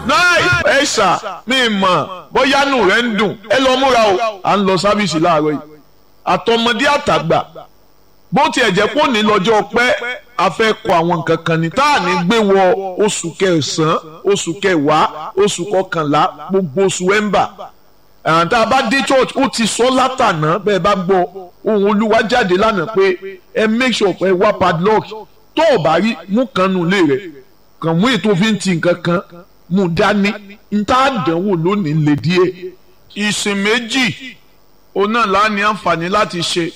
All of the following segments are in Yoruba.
náì ẹ ṣà mí mọ̀ bóyá nù rẹ̀ ń dùn ẹ lọ múra o à ń lọ sábìsì láàárọ̀ yìí àtọmọdé àtàgbà bó tiẹ̀ jẹ́ pé òní lọ́jọ́ pẹ́ a fẹ́ kọ àwọn nǹkan kan ní tá à ní gbé wọ oṣù kẹsàn-án oṣù kẹwàá oṣù kọkànlá gbogbo oṣù ẹ̀ńbà tá a bá dé church ó ti sọ látànà bẹ́ẹ̀ bá gbọ́ ohun olúwa jáde lánàá pé ẹ make sure pé wá padlock tó o bá rí mú kan nù lé rẹ̀ kàn mú ètò fi ń ti nǹkan kan mú dání n tá a dánwò lónìí lè díẹ̀. ìsìn méjì òun náà lá ní àǹfààní láti ṣe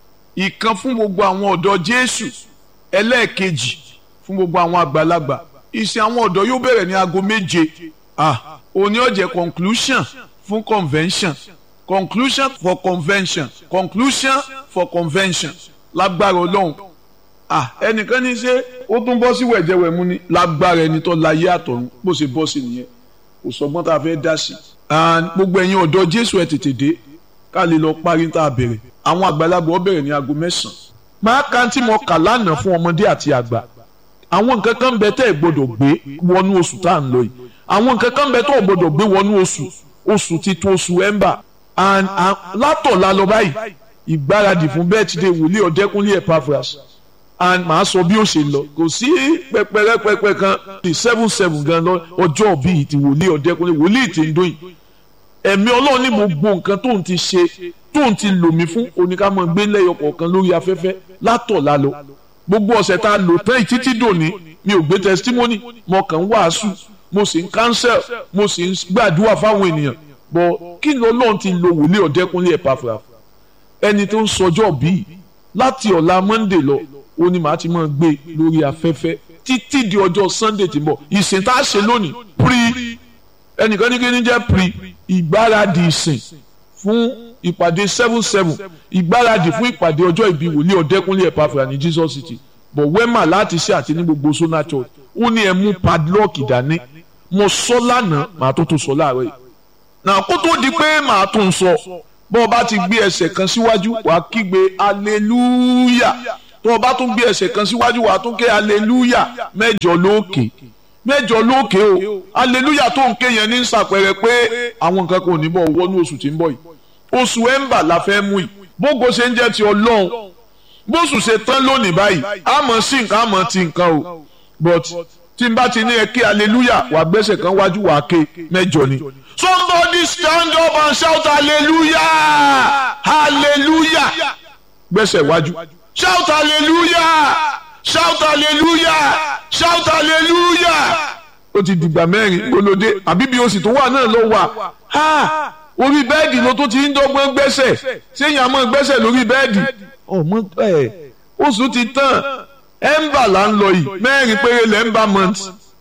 ìkan fún gbogbo àwọn ọ̀dọ́ Jésù ẹlẹ́ẹ̀kejì fún gbogbo àwọn àgbàlagbà ìsìn àwọn ọ̀dọ́ yóò bẹ̀rẹ̀ ní aago méje ah òní ó jẹ́ conclusion fún convention conclusion for convention conclusion for convention lágbára Ọlọ́run ah ẹnìkan ní ṣe ó tún bọ́ sí wẹ̀jẹ̀wẹ̀mú ni lágbára ẹni tó láyé àtọ̀run bó ṣe bọ́ sí nìyẹn kò sọgbọ́n tá a fẹ́ dá sí and gbogbo ẹ̀yin ọ̀dọ́ Jésù ẹ̀ tètè dé ká lè lọ parí tá a bẹ̀rẹ̀ àwọn àgbàlagbà ó bẹ̀rẹ̀ ní aago mẹ́sàn-án máa ka tí mo kà lánàá fún ọmọdé àti àgbà àwọn nǹkan kan bẹ tẹ́ ẹ̀ gbọ́dọ̀ gbé wọnú oṣù tá à ń lọ yìí àwọn nǹkan kan bẹ tẹ́ ẹ̀ gbọ́dọ̀ gbé wọnú oṣù oṣù titun oṣù ẹ̀ńbà and látọ̀la lọ báyìí ìgbáradì fún bẹ́ẹ̀tìdé wòlíì ọ̀dẹ́kúnlé Epaphras and màá sọ bí ó ṣe lọ kò sí pẹpẹrẹpẹpẹ kan di seven seven gan lọ ọjọ́ bíi ti wòlíì ọ̀dẹ́kúnlé wòlíì ti ń dóyìn ẹ̀mí ọlọ́run ní gbogbo nǹkan tóun ti ṣe tóun ti lò mí fún oníkàmọ́ gbé lẹ́yọ kọ̀ọ̀kan lórí afẹ́fẹ́ látọ̀la lọ gbogbo ọ̀sẹ̀ tá a lò tán títí dòní mi ò gbé testimony mo kàn ń wàásù mo sì ń cancel mo sì ń gbàdúrà fáwọn ènìyàn bọ̀ kí ni ọlọ́run ti lo wòlíì ọ̀dẹ́kúnlé Epaphras ẹni tó ń sọjọ́ bíi láti ọ̀la Monday lọ ó ní màá ti máa gbé lórí afẹ́fẹ́ títí di ọjọ́ Sunday tí ń bọ̀ ìsìn tá a ṣe lónìí pre ẹnìkan ní kí ni jẹ́ pre ìgbáradì ìsìn fún ìpàdé seven seven ìgbáradì fún ìpàdé ọjọ́ ìbí wòlíì ọ̀dẹ́kúnlé Epaphras ní Jesus City bọ̀ wẹ́mà láti ṣe àti ní gbogbo Sona Church ó ní ẹ mú padlock dání mo sọ lánàá màá tó tó sọ láàárọ̀ yìí náà kó tó di pé màá tó ń sọ bọ́ ọ bá ti gbé ẹsẹ̀ kan síwájú wàá kígbe hallelujah tó o bá tún gbé ẹsẹ̀ kan síwájú wàá tún ké hallelujah mẹ́jọ lókè mẹ́jọ lókè o hallelujah tó ń ké yẹn ní sàpẹrẹ pé àwọn nǹkan kan ò ní bọ̀ wọnú oṣù tí ń bọ̀ yìí oṣù ẹ̀ńbà la fẹ́ mú yìí bógo ṣe ń jẹ́ ti ọlọ́run bóṣù ṣe tán lónìí báyìí àmọ́ sí nǹkan àmọ́ ti nǹkan o but tí n bá ti ní ẹ ké hallelujah wà gbẹ́sẹ̀ kan wájú wà ké mẹ́jọ ni. somebody stand up and shout hallelujah hallelujah gbẹ́sẹ̀ wájú shout hallelujah shout hallelujah shout hallelujah ó ti dìgbà mẹ́rin gbólódé àbí bí oṣù tó wà náà ló wà orí bẹ́ẹ̀dì ló tún ti ń dọ́gbọ́n gbẹ́sẹ̀ séyìn àmọ́ gbẹ́sẹ̀ lórí bẹ́ẹ̀dì ọmọ ẹ̀ oṣù ti tán ẹ̀ńbà là ń lọ yìí mẹ́rin péré lẹ́ńbà month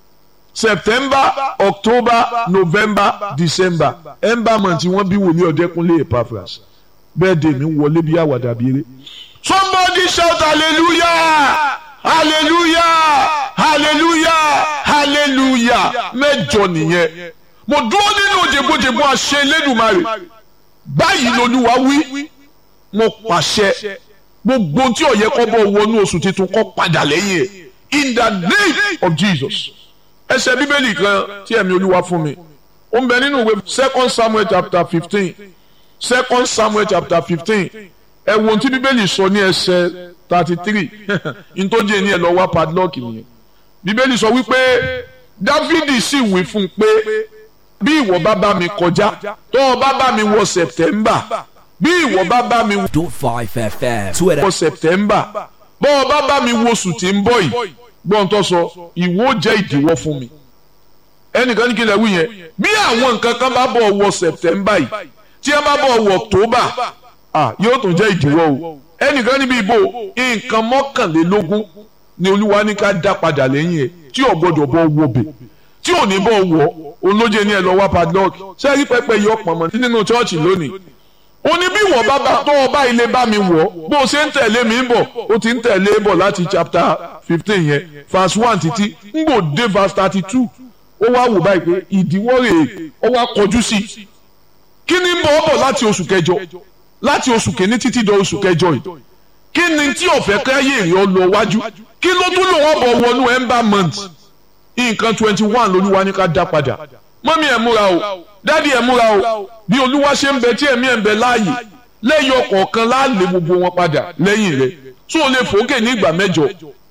september october november december ẹ̀ńbà month wọ́n bí wòlíì ọ̀dẹ́kúnlé Epaphras bẹ́ẹ̀ dè mí wọlé bí àwàdà bí eré. somebody shout hallelujah hallelujah hallelujah hallelujah mẹ́jọ nìyẹn mo dúró nínú òjèbójèbó àṣẹ Elédùmarè báyìí lolúwa wí mo pàṣẹ gbogbo tí ó yẹ kó bọ́ wọnú oṣù tuntun kó padà lẹ́yìn ẹ̀ in the name of Jesus ẹsẹ̀ bíbélì kan tí ẹ̀mí olúwa fún mi ó ń bẹ nínú ìwé second Samuel chapter fifteen second Samuel chapter fifteen ẹ wo ohun tí bíbélì sọ ní ẹsẹ̀ thirty three ntọ́jú ẹni ẹ lọ wá padlock nìyẹn bíbélì sọ wípé Dáfídì sì wí fún un pé bí ìwọ bá bá mi kọjá tó o bá bá mi wọ September bí ìwọ bá bá mi Dot five FM. Twitter. wọ September bọ́ ọ bá bá mi wo oṣù tí ń bọ̀ yìí gbọ́n tó sọ ìwọ jẹ́ ìdíwọ́ fún mi ẹnìkan ní kí lè wí yẹn bí àwọn nǹkan kan bá bọ̀ wọ September yìí tí wọ́n bá bọ̀ wọ October ah yóò tún jẹ́ ìdíwọ́ o ẹnìkan níbi ìbò nǹkan mọ́kànlélógún ni olúwa ní ká dá padà lẹ́yìn ẹ̀ tí ò gbọ́dọ̀ bọ́ wọbẹ̀ tí ò ní bọ́ wọ olóje ní ẹ lọ wá padlock ṣé rí pẹpẹ yọ pọ̀nmọ́ nínú chọ́ọ̀chì lónìí ó ní bí wọ́n bá bá tó o bá ilé bá mi wọ̀ bó o ṣe ń tẹ̀lé mi ń bọ̀ ó ti ń tẹ̀lé bọ̀ láti chapter fifteen yẹn verse one títí ń gbò dé verse thirty two ó wá wò báyìí pé ìdíwọ́ rèé ó wá kọjú sí i kí ni ń bọ̀ ọ́ bọ̀ láti oṣù kẹjọ láti oṣù kìíní títí dọ oṣù kẹjọ yìí kí ni tí ọ̀fẹ́ káyé èrè ọ lọ wájú kí ló tún lò wọ́n bọ̀ wọnú ember month nǹkan twenty one lolúwa ní ká dá padà mọ́mí ẹ̀ múra o dádì ẹ̀ múra o bí olúwa ṣe ń bẹ tí ẹ̀mí ẹ̀ ń bẹ láàyè lẹ́yìn ọ̀kọ̀ọ̀kan láàlè gbogbo wọn padà lẹ́yìn rẹ̀ tó o lè fòókè ní ìgbà mẹ́jọ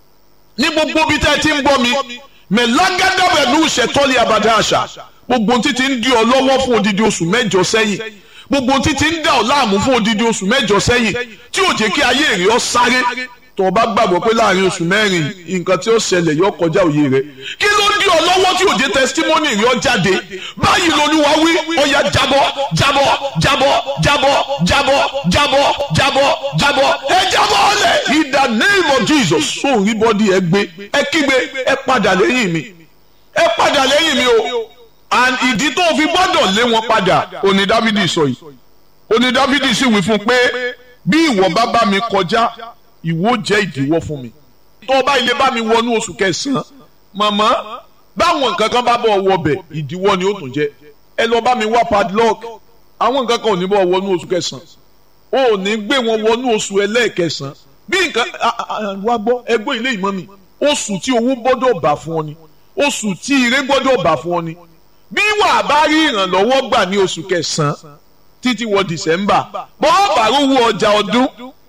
ní gbogbo bí tẹ́ ẹ ti ń gbọ́ mi mẹ́lágádá pẹ̀lú ìṣẹ̀tọ́lé abàdá àṣà gbogbo títí ń di ọ lọ́wọ́ fún odidi oṣù mẹ́jọ sẹ́yìn gbogbo títí ń dà ọ láàmú fún odidi oṣù mẹ́jọ sẹ́yìn tí ò jẹ́ kí ayé rẹ̀ ọ sáré tó o bá gbàgbọ́ pé láàrin oṣù mẹ́rin nǹkan tí ó ṣẹlẹ̀ yọ kọjá òye rẹ̀ kí ló ń di ọ lọ́wọ́ tí ò jẹ́ testimony rẹ̀ ọ jáde báyìí lolúwa wí ó yá jábọ́ jábọ́ jábọ́ jábọ́ jábọ́ jábọ́ jábọ́ jábọ́ ẹ jábọ́ ọ̀lẹ̀ in the name of Jesus sóun rí bọ́dí ẹ gbé ẹ kígbe ẹ padà lẹ́yìn mi ẹ padà lẹ́yìn mi o and ìdí tó fi gbọ́dọ̀ lé wọn padà òní Dáfídì sọ yìí òní Dáfídì sì wí fún pé bí ìwọ bá bá mi kọjá ìwọ jẹ́ ìdíwọ́ fún mi tó o bá ilé bá mi wọnú oṣù kẹsàn-án màmá báwọn nǹkan kan bá bọ̀ wọbẹ̀ ìdíwọ́ ni ó tún jẹ́ ẹ lọ bá mi wá padlock àwọn nǹkan kan ò ní bọ̀ wọnú oṣù kẹsàn-án o ò ní gbé wọn wọnú oṣù ẹlẹ́ẹ̀kẹsàn-án bí nǹkan wá gbọ́ ẹgbẹ́ ilé ìmọ̀ mi oṣù tí owó gbọ́dọ̀ bà fún ọ ni oṣù tí ire gbọ́dọ̀ bà fún ọ ni bí wàá bá rí ìrànlọ́wọ́ gbà ní oṣù kẹsàn-án títí wọ dìsẹ́mbà bọ́ọ̀ bá rówó ọjà ọdún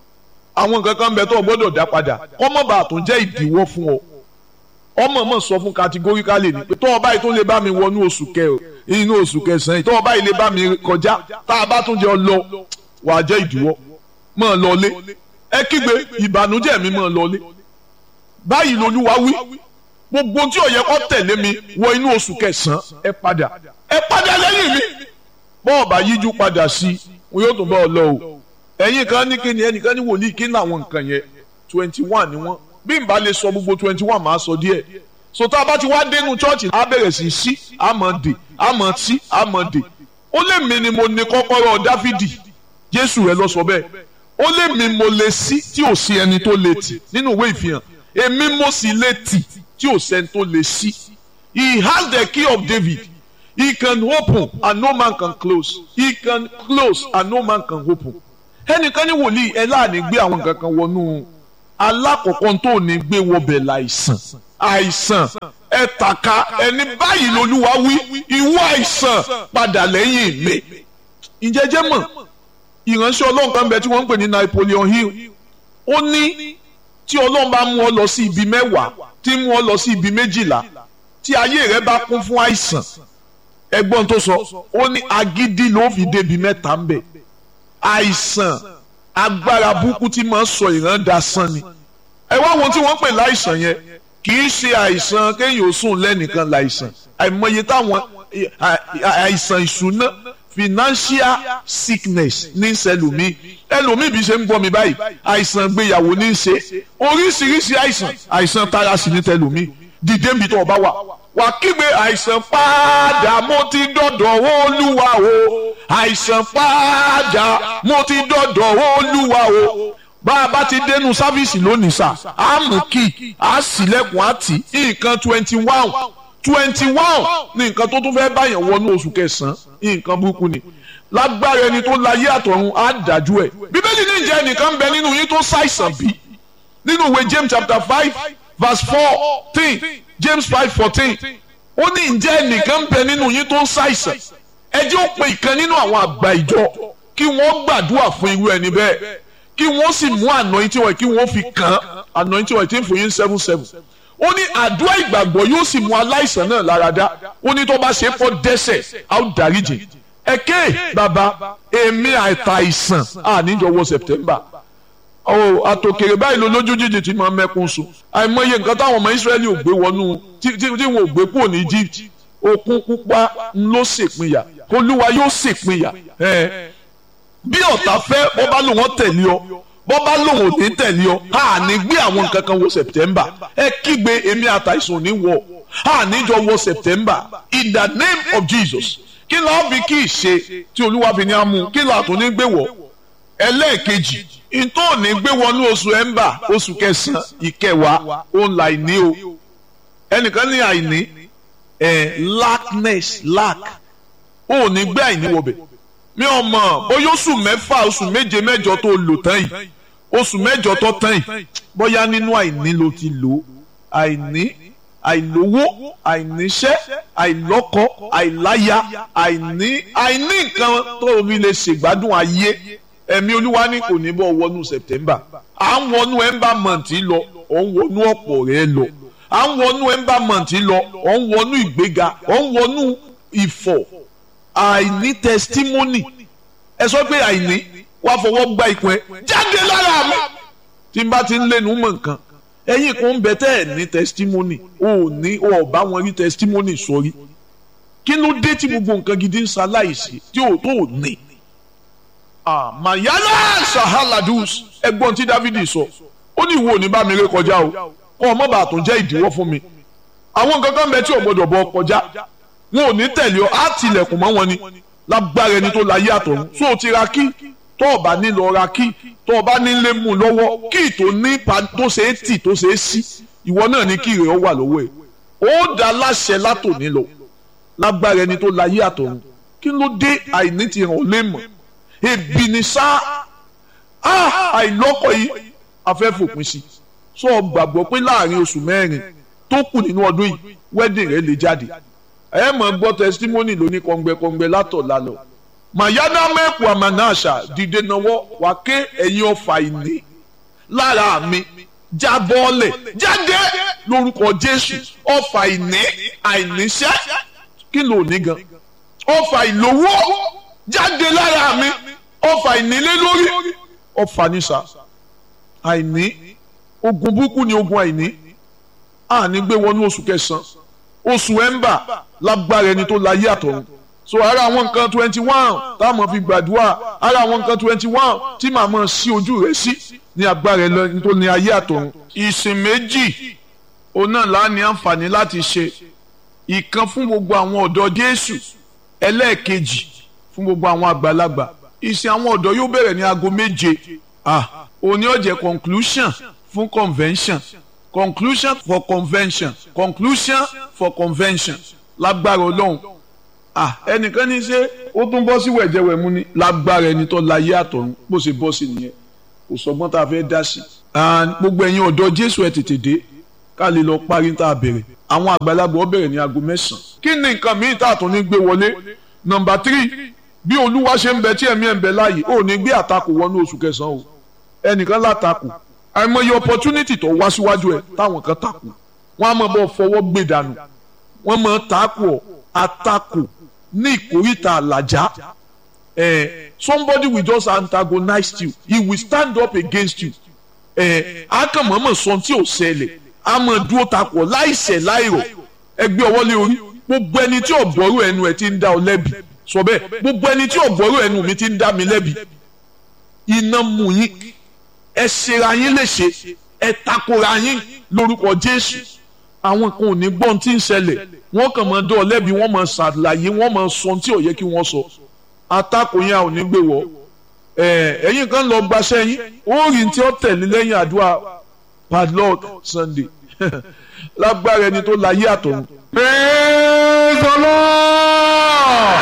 àwọn nǹkan kan bẹ tó o gbọ́dọ̀ dá padà ọmọ bá tó jẹ́ ìdíwọ́ fún ọ ọmọ mọ̀ sọ fún categorically ni pé tó o báyìí tó lè bá mi wọnú oṣù kẹ inú oṣù kẹsàn-án tó o báyìí lè bá mi kọjá tá a bá tún jẹ ọ lọ wàá jẹ́ ìdíwọ́ mọ̀ lọlé ẹ kígbe ìbànújẹ́ mi mọ̀ lọlé báyìí lolúwa wí gbogbo tí ó yẹ kó tẹ̀lé mi wọ inú oṣù kẹsàn-án ẹ padà ẹ padà lẹ́yìn mi bọ́ọ̀ bá yíjú padà sí i wọn yóò tún bá ọ lọ o ẹ̀yin kan ní kíni ẹnìkan ní wòlíì kí ní àwọn nǹkan yẹn twenty one ni wọ́n bí n bá lè sọ gbogbo twenty one máa sọ díẹ̀ so tá a bá ti wá dénú chọ́ọ̀chì á bẹ̀rẹ̀ sí sí àmọ́ dè àmọ́ tí àmọ́ dè ó lè mi ni mo ní kọ́kọ́rọ́ dáfídì jésù rẹ lọ sọ bẹ́ẹ̀ ó lè mi mo lè sí tí ò sí ẹni tó lè tì nínú ìwé ìfihàn èmi mo sì lè tì tí ò sẹ́ni tó lè sí he has the key of David he can open and no man can close he can close and no man can open ẹnìkan ní wòlíì ẹ láàní gbé àwọn nǹkan kan wọnú alákọ̀ọ́kọ́ tó ní gbé wọbẹ̀ láìsàn àìsàn ẹ tàka ẹni báyìí lolúwa wí ìwọ àìsàn padà lẹ́yìn mi ìjẹ́jẹ́ mọ̀ ìránṣẹ́ ọlọ́run kan bẹ tí wọ́n ń pè ní Napoleon Hill ó ní tí ọlọ́run bá mú ọ lọ sí ibi mẹ́wàá tí mú ọ lọ sí ibi méjìlá tí ayé rẹ bá kún fún àìsàn ẹgbọ́n tó sọ ó ní agídí ló fi débi mẹ́ta ń bẹ̀ àìsàn agbára burúkú tí máa ń sọ ìran dasán ni ẹ wá wọn tí wọ́n pè láìsàn yẹn kì í ṣe àìsàn kéèyàn ó sùn lẹ́nìkan láìsàn àìmọye táwọn àìsàn ìṣúná financial sickness ní sẹlòmí ẹlòmí bí ṣe ń gbọ́ mi báyìí àìsàn gbéyàwó ní í ṣe oríṣiríṣi àìsàn àìsàn tara sí ní tẹlòmí dìde níbi tó o bá wà wà kígbe àìsàn padà mo ti dọ̀dọ̀ olúwa o àìsàn padà mo ti dọ̀dọ̀ olúwa o bá a bá ti dénú sáfíìsì lónìí sà á mú kí á sílẹ̀kùn á tì nǹkan twenty one twenty one ní nǹkan tó tún fẹ́ báyàn wọnú oṣù kẹsàn-án nǹkan burúkú ni lágbára ẹni tó láyé àtọ̀run á dájú ẹ̀ bíbélì ní ìjẹ́ ẹnìkan ń bẹ nínú yín tó ṣàìsàn bí nínú ìwé James chapter five verse fourteen James five fourteen ó ní ǹjẹ́ ẹnìkan ń bẹ nínú yín tó ń ṣàìsàn ẹ jẹ́ ó pe ìkan nínú àwọn àgbà ìjọ kí wọ́n gbàdúrà fún irú ẹni bẹ́ẹ̀ kí wọ́n sì mú anointing oil kí wọ́n fi kàn án anointing oil tí ń fún yín seven seven ó ní àdúrà ìgbàgbọ́ yóò sì mú aláìsàn náà lára dá ó ní tó bá ṣe é fọ́ dẹ́ṣẹ̀ á ó dáríjì ẹ̀kẹ́ bàbá èmi àìtàìsàn àníjọwọ́ September ọ àtòkèrè báyìí ló lójú jíjì tí máa mẹ́kún sùn àìmọye nǹkan táwọn ọmọ Ísírẹ́lì ò gbé wọnú tí wọn ò gbé kúrò ní Egypt òkun pupa ló ṣèpínyà olúwa yóò ṣèpínyà bí ọ̀tá fẹ́ bọ́ bá lòun tẹ̀lé ọ bọ́ bá lòun ò ní tẹ̀lé ọ a ní gbé àwọn nǹkan kan wọ September ẹ kígbe èmi àtàìsàn ní wọ a níjọ wọ September in the name of Jesus kí ló fi kí ìṣe tí olúwa fi ní amú kí ló àtún ní gbé wọ ẹlẹ́ẹ̀kejì ntọ́ ní gbé wọnú oṣù ẹ̀ńbà oṣù kẹsàn-án ìkẹwàá òun là ìní o ẹnìkan ní àìní ẹ̀ lackness lack ó ní gbé àìní wọbẹ̀ mi ò mọ̀ bóyá oṣù mẹ́fà oṣù méje mẹ́jọ tó lò tán yìí oṣù mẹ́jọ tó tán yìí bóyá nínú àìní ló ti lò àìní àìlówó àìníṣẹ́ àìlọ́kọ àìláya àìní àìní nǹkan tó o fi lè ṣègbádùn ayé ẹ̀mí olúwa ní kò ní bọ́ wọnú September à ń wọnú ember month lọ ọ̀ ń wọnú ọ̀pọ̀ rẹ lọ à ń wọnú ember month lọ ọ̀ ń wọnú ìgbéga ọ̀ ń wọnú ìfọ̀ àìní testimony ẹ sọ pé àìní wàá fọwọ́ gba ìpín ẹ jáde lára mi tí n bá ti ń lẹ́nu mọ̀ nǹkan ẹ̀yin kan ń bẹ tẹ́ ẹ̀ ní testimony o ò ní o ò bá wọn rí testimony sórí kí ló dé tí gbogbo nǹkan gidi ń ṣaláìsí tí o tó ò ní. mayala sahaladus ẹ̀gbọ́n tí Dávidi sọ ó ní ìwọ ò ní bá mi ré kọjá o kọ́ ọ mọ́ bàa tó jẹ́ ìdíwọ́ fún mi àwọn nǹkan kan bẹ tí o gbọdọ̀ bọ kọjá wọn ò ní tẹ̀lé ọ á tilẹ̀kùn mọ́ wọn ni lágbára ẹni tó láyé àtọ̀run so o ti ra kí tó o bá ní lọ ra kí tó o bá ní lé mú lọ́wọ́ kí tó ní tó ṣe é tì tó ṣe é sí ìwọ náà ní kí ìrẹ̀ ọ wà lọ́wọ́ ẹ̀ ó dá láṣẹ látòní lọ lágbára ẹni tó láyé àtọ̀run kí ló dé àìní ti hàn lé mọ̀ ebi ni sá àìlọ́kọ̀ yìí afẹ́fòpin sí so o gbàgbọ́ pé láàrin oṣù mẹ́rin tó kù nínú ọdún yìí wedding rẹ lè jáde ẹ mọ̀ gbọ́ testimony lóní kọ̀ǹgbẹ̀kọ̀ǹgbẹ̀ látọ̀ lálọ́ mayana mẹ́kù àmànáṣà dìde náwó wà ké ẹ̀yin ọ̀fà ìní lára mi jábọ́ọ̀lẹ̀ jáde lórúkọ jésù ọ̀fà ìní àìníṣẹ́ kí ló ní gan ọ̀fà ìlówó jáde lára mi ọ̀fà ìnílé lórí ọ̀fà níṣà àìní ogun burúkú ni ogun àìní àní gbé wọnú oṣù kẹsàn-án oṣù ẹ̀ńbà lágbára ẹni tó láyé àtọ̀run so ara àwọn nǹkan twenty one táwọn fi gbàdúrà ara àwọn nǹkan twenty one tí màá mọ̀ sí ojú rẹ̀ sí ní agbára ẹni tó ní ayé àtọ̀run. ìsìn méjì òun náà la ní àǹfààní láti ṣe ìkan fún gbogbo àwọn ọ̀dọ́ Jésù ẹlẹ́ẹ̀kejì fún gbogbo àwọn àgbàlagbà ìsìn àwọn ọ̀dọ́ yóò bẹ̀rẹ̀ ní aago méje ah òní ó jẹ́ conclusion fún convention conclusion for convention conclusion for convention lágbára Ọlọ́run ah ẹnìkan ní ṣe ó tún bọ́ sí wẹ̀jẹ̀wẹ̀mú ni lágbára ẹni tó láyé àtọ̀run bó ṣe bọ́ sí nìyẹn kò sọgbọ́n tá a fẹ́ dá sí. gbogbo ẹ̀yin ọ̀dọ́ Jésù ẹ̀ tètè dé ká lè lọ parí tá a bẹ̀rẹ̀ àwọn àgbàlagbà ó bẹ̀rẹ̀ ní aago mẹ́sàn-án. kí ni nǹkan míì tá a tún ní gbé wọlé nọ́mbà tírì bí olúwa ṣe ń bẹ tí ẹ̀mí ẹ̀ ń bẹ láàyè ó ní gbé àtakò wọnú oṣù kẹsàn-án o ẹnìkan látakò àìmọye opportunity tó wá síwájú ẹ táwọn kan takò wọn á mọ bọ fọwọ́ gbé dànù wọn mọ takò àtakò ní ìkórìtà àlàjá eh, somebody will just antagonize you he will stand up against you eh, akànmọ́mọ́ sọ tí ò ṣẹlẹ̀ a mọ̀ dúró takò láìṣẹ̀ láìrọ̀ ẹgbẹ́ ọwọ́ lé orí gbogbo ẹni tí ọ̀gbọ́rú ẹnu ẹ ti ń dá ọ lẹ́bi sọ bẹ́ẹ̀ gbogbo ẹni tí ọ̀gbọ́rú ẹnu mi ti ń dá mi lẹ́bi iná mú yín ẹ ṣera yín léṣe ẹ takora yín lórúkọ Jésù àwọn kan ò ní gbọ́n tí ń ṣẹlẹ̀ wọ́n kàn máa dán ọ lẹ́bi wọ́n máa ṣàlàyé wọ́n máa sọ tí ò yẹ kí wọ́n sọ atakò yẹn ò ní gbé wọ́ ẹ̀yin kan lọ gbaṣẹ́ yín ó rí tí ó tẹ̀lé lẹ́yìn àdúrà padlock Sunday lágbára ẹni tó láyé àtọ̀run. praise the lord.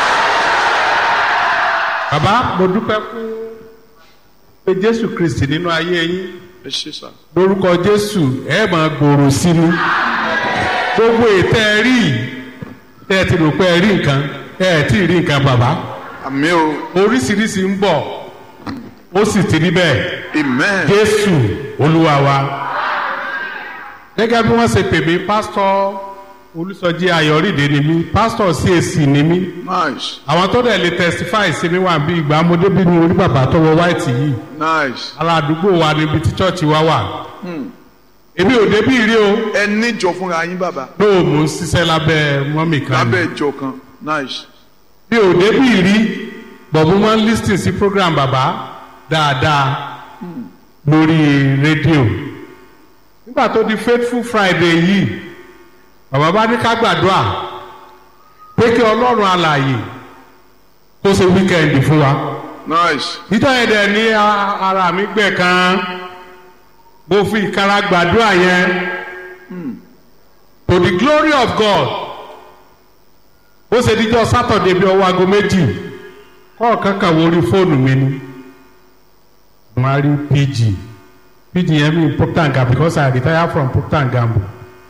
bàbá mo dúpẹ́ fún pé jésù kristi nínú ayé yín ẹ ṣe sá. lórúkọ jésù ẹ máa gbòòrò sí mi gbogbo ètò ẹ rí tẹ́ ẹ ti rò pé ẹ rí nǹkan ẹ ẹ tí ì rí nǹkan bàbá àmì o oríṣiríṣi ń bọ̀ ó sì ti rí bẹ́ẹ̀ amen. jésù olúwa wa gẹ́gẹ́ bí wọ́n ṣe pè mí pásítọ̀ olùsọjí ayọ̀rìndé ni mí pásítọ̀ CAC ni mí nice àwọn tó dẹ̀ lè testify sí mi wà bí ìgbà ọmọdé bí mi orí bàbá tó wọ white yìí nice. aládùúgbò wa níbi tí chọ́ọ̀chì wa wà èmi ò débí rí o ẹ níjọ fúnra yín bàbá lóò mò ń ṣiṣẹ́ lábẹ́ mọ́mì kan ni. lábẹ́ ìjọ kan nice. mi ò débí rí bọ̀bú máa ń lis ten sí program bàbá dáadáa lórí rédíò nígbà tó di faithful friday yìí bàbá bá ní ká gbàdúrà pé kí ọlọ́run alààyè kó ṣe wíkẹ́ndì fún wa nice. ìjọ yẹn dẹ̀ ní a- ara mi gbẹ̀ kan mo fi ìkara gbàdúrà yẹn to the glory of God bó ṣe díjọ́ sátọ̀dé bí ọwọ́ aago méjì kọ́ọ̀kan kan wo orí fóònù mi ni mo á rí pg pg yẹn mi procter and gamble because I retire from procter and gamble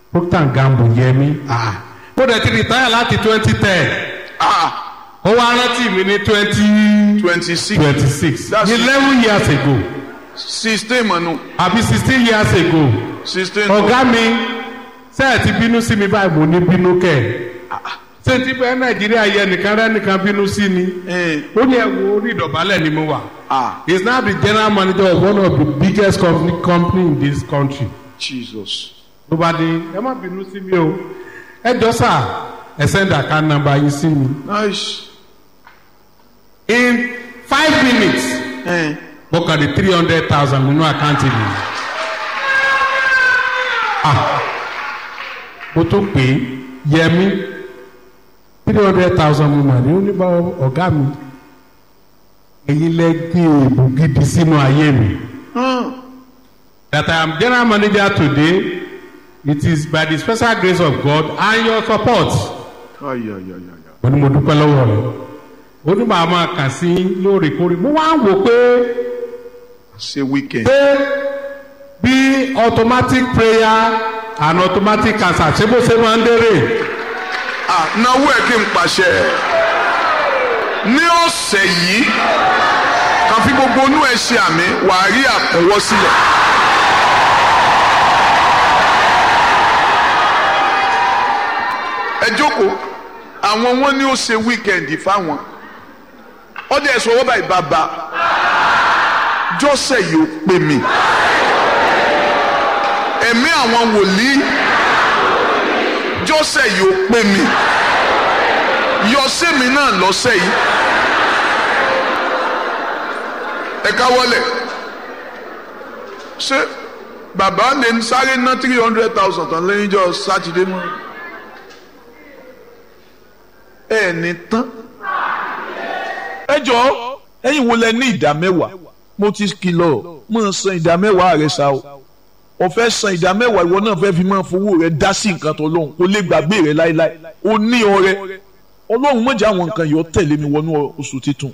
procter gamble yẹmi ah mo dẹ̀ ti retire láti twenty ten ah ó wá rántí mi ní twenty twenty six twenty six That's- eleven years ago sixteen mọ̀nù àbí sixteen years ago sixteen ọ̀gá mi ṣé ẹ ti bínú sí mi báyìí mo ní bínú kẹ̀ ṣé ti bẹ́ẹ̀ nàìjíríà yẹ nìkan rẹ́ nìkan bínú sí ni Eh. ó ní ẹ̀wọ̀ orí ìdọ̀bálẹ̀ ni mo wà ah he is now the general manager of one of the biggest company, company in this country jesus ló bá dé ẹ má bínú sí mi o ẹ jọ sà ẹ send account number yín sí mi nice in five minutes eh. mo kàn di three hundred thousand nínú àkáǹtì mi ah mo tó pè é yẹmi three hundred thousand mo mà ní ó ní bá ọ̀gá mi èyí lẹ gbé èèbù gidi sínú ayé mi. Hmm. that I am general manager today, it is by the special grace of God and your support. Ay, ay, ay, ay, ay. mo ní mo dúpẹ́ lọ́wọ́ rẹ̀ ó ní màá máa kà sí lóòrèkóòrè mo wá ń wò pé ṣe weekend pé bí automatic prayer and automatic cancer ṣé bó ṣe máa ń dérè ah náwó ẹ̀ kí n pàṣẹ ní ọ̀sẹ̀ yìí kan fi gbogbo inú ẹ̀ ṣe àmì wàá rí àkúnwọ́ sílẹ̀. ẹ jókòó àwọn wọn ní ó ṣe wíkẹ̀ndì fáwọn ọdẹ ẹ̀sọ́ wọ́n báyìí bàbá jọ́sẹ̀ yìí ó pè mí ẹ̀mí àwọn wòlíì jọ́sẹ̀ yìí ó pè mí yọ sẹ́mi náà lọ́sẹ̀ yìí ẹ káwọ́lẹ̀ ṣé bàbá lè ń sáré ná three hundred thousand tán lẹ́yìn jọ sátidé mọ́ ẹ ní tán. ẹ jọ̀ọ́ ẹ̀yin wo lẹ ní ìdá mẹ́wàá mo ti kìlọ̀ mo san ìdá mẹ́wàá rẹ sa o ọ̀fẹ́ san ìdá mẹ́wàá ìwọ náà fẹ́ fi máa fowó rẹ dá sí nǹkan tó lóhùn kó lè gbàgbé rẹ láéláé o ní ọrẹ ọlọ́run mọ̀jẹ̀ àwọn nǹkan yìí ó tẹ̀lé mi wọnú oṣù titun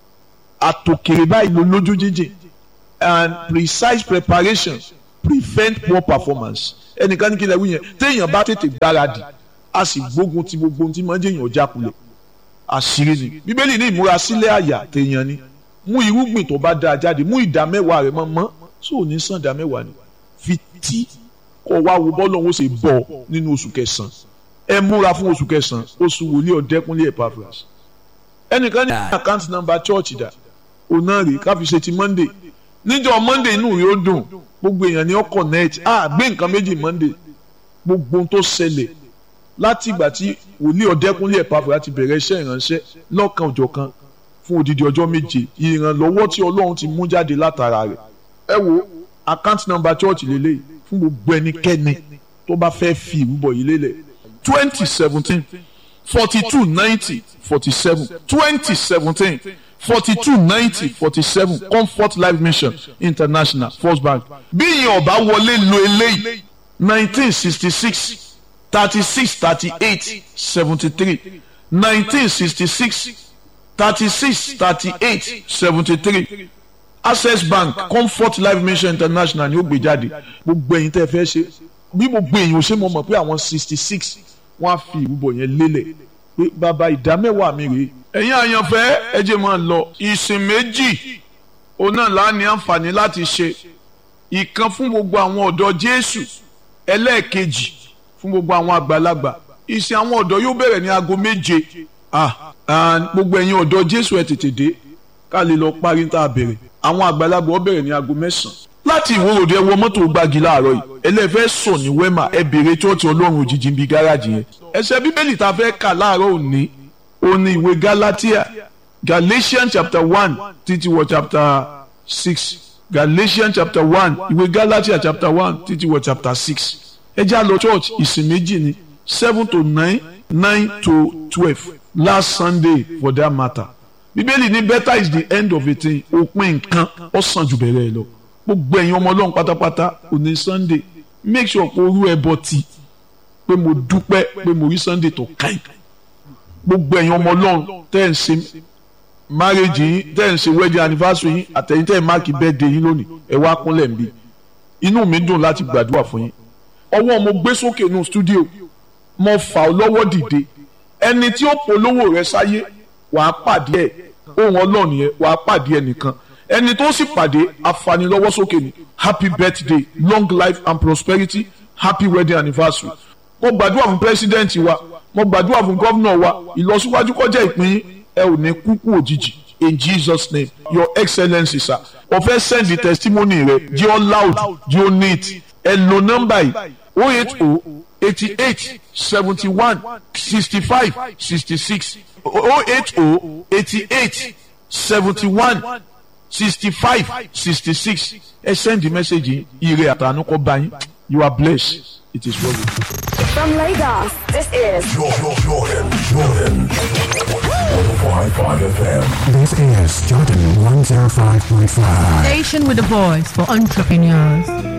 àtòkèrè báyìí ló lójú jíjìn and precise preparation prevent poor performance ẹnìkan ní kí lè wí yẹn téèyàn bá tètè gbáradì a sì gbógun ti gbogbo ohun tí máa ń jẹ́ èèyàn jákulẹ̀ àṣírí ni bíbélì ní ìmúrasílẹ̀ àyà téèyàn ni mú irúgbìn tó bá dáa jáde mú ìdá mẹ́wàá rẹ̀ mọ́ mọ́ sóò ní sàn ìdá mẹ́wàá ni fi tí kọ́ wá wo bọ́ọ̀lù ọ̀hún ṣe bọ̀ nínú oṣù kẹsàn-án ẹ múra fún oṣù kẹsàn-án oṣù wòlíì ọ̀dẹ́kúnlé Epaphras ẹnìkan ní àkáǹtì nọ́mbà chọ́ọ̀chì dà òun náà rèé ká fi ṣe ti Monday níjọ́ Monday inú rẹ̀ ó dùn gbogbo èèyàn ni ó connect ah gbé nǹkan méjì Monday gbogbo ohun tó ṣẹlẹ̀ láti ìgbà tí wòlíì ọ̀dẹ́kúnlé Epaphras ti bẹ̀rẹ̀ iṣẹ́ ìránṣẹ́ lọ́kan òjọ̀kan fún odidi ọjọ́ méje ìrànlọ́wọ́ tí Ọlọ́run ti mú jáde látara rẹ̀ ẹ wo account number church lélẹ́yìí fún gbogbo ẹnikẹ́ni tó bá fẹ́ fi ìrúbọ yìí lélẹ̀ twenty seventeen forty two ninety forty seven twenty seventeen forty two ninety forty seven comfort life mission international first bank bí ìyẹn ọba wọlé lo eléyìí nineteen sixty six thirty six thirty eight seventy three nineteen sixty six thirty six thirty eight seventy three access bank comfort life mission international ni ó gbé jáde gbogbo ẹ̀yin tẹ́ fẹ́ ṣe bí gbogbo èèyàn ò ṣe mọ̀ mọ̀ pé àwọn sixty six wọ́n á fi ìrúbọ yẹn lélẹ̀ pé bàbá ìdá mẹ́wàá mi rèé. ẹ̀yin àyànfẹ́ ẹ jẹ́ máa lọ ìsìn méjì òun náà lá ní àǹfààní láti ṣe ìkan fún gbogbo àwọn ọ̀dọ́ Jésù ẹlẹ́ẹ̀kejì fún gbogbo àwọn àgbàlagbà ìsìn àwọn ọ̀dọ́ yóò bẹ̀rẹ̀ ní aago méje ah and gbogbo ẹ̀yin ọ̀dọ́ Jésù ẹ tètè dé ká lè lọ parí ní tá a bẹ̀rẹ̀ àwọn àgbàlagbà ó bẹ̀rẹ̀ ní aago mẹ́sàn-án láti ìwòròdú ẹ wọ mọ́tò gbági láàárọ̀ yìí ẹlẹ́fẹ́ sọ ní wẹ́mà ẹ bèrè chọ́ọ̀tì ọlọ́run òjijì bíi gáràjì yẹn ẹsẹ̀ bíbélì tá a fẹ́ kà láàárọ̀ òní òní ìwé Galatia Galatians chapter one títí wọ chapter six Galatians chapter one ìwé Galatia chapter one títí wọ chapter six ẹ já lọ church ìsìn méjì ni seven to nine nine to twelve last Sunday for that matter bíbélì ní better is the end of a thing òpin nǹkan ó sàn jù bẹ̀rẹ̀ lọ gbogbo ẹ̀yin ọmọ ọlọ́run pátápátá òní sunday make sure kó rú ẹbọ tí pé mo dúpẹ́ pé mo rí sunday tó káyì gbogbo ẹ̀yin ọmọ ọlọ́run tẹ́ ẹ̀ ń ṣe marriage yín tẹ́ ẹ̀ ń ṣe wedding anniversary yín àtẹ̀yìn tẹ́ ẹ̀ máàkì birthday yín lónìí ẹ̀ wá kúnlẹ̀ ń bí inú mi dùn láti gbàdúrà fún yín ọwọ́ mo gbé sókè nù stúdíò mo fà ọ́ lọ́wọ́ dìde ẹni tí ó polówó rẹ sáyé wàá pàdé ẹ̀ ohun ọlọ́run yẹn wàá pàdé ẹnìkan ẹni tó sì pàdé afanilọ́wọ́ sókè ni happy birthday long life and prosperity happy wedding anniversary mo gbàdúrà fún president wa mo gbàdúrà fún gómìnà wa ìlọsíwájú kọjá ìpín yín ẹ ò ní kúkú òjijì in jesus name your excellency sir o fẹ́ send the testimony rẹ jẹ́ ọ loud jẹ́ ọ neat ẹ lo nọ́mbà yìí o eight o eighty eight seventy one sixty five sixty six o eight o eighty eight seventy one sixty five sixty six ẹ send the message yìí ire àtànú kọ bá yín you are blessed it is well with you. From Lagos, this is Jordan, Jordan, Jordan. 105.5 FM. This is Jordan 105.5. Station with a voice for entrepreneurs.